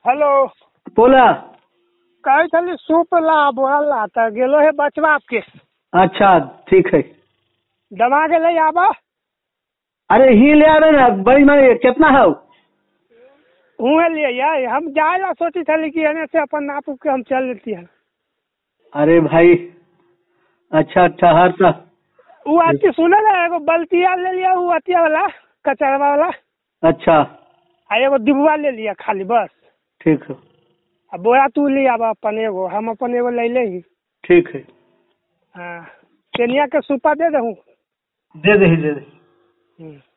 Hello बोला कहै छली सूप ला बोल ला तऽ गेलो है बचवा आपके अच्छा ठीक है दमा गेलै आबऽ अरे ही ले आवे ना बड़ी मारी कितना है हुए लिए यार हम जाए ला सोची छली कि एने से अपन नाप उप के हम चल लेती है अरे भाई अच्छा ठहर सा उ अथी सुने ना एगो बल्टिया ले लिया उ अथिया वाला कचरवा वाला अच्छा आ एगो डिब्बा ले लिया खाली बस ठीक है आ बोरा तू ले आबा अपन एगो हम अपन एगो ले ले ही ठीक है हाँ केनिया के सूपा दे दहूँ दे दे दे दे हम्म।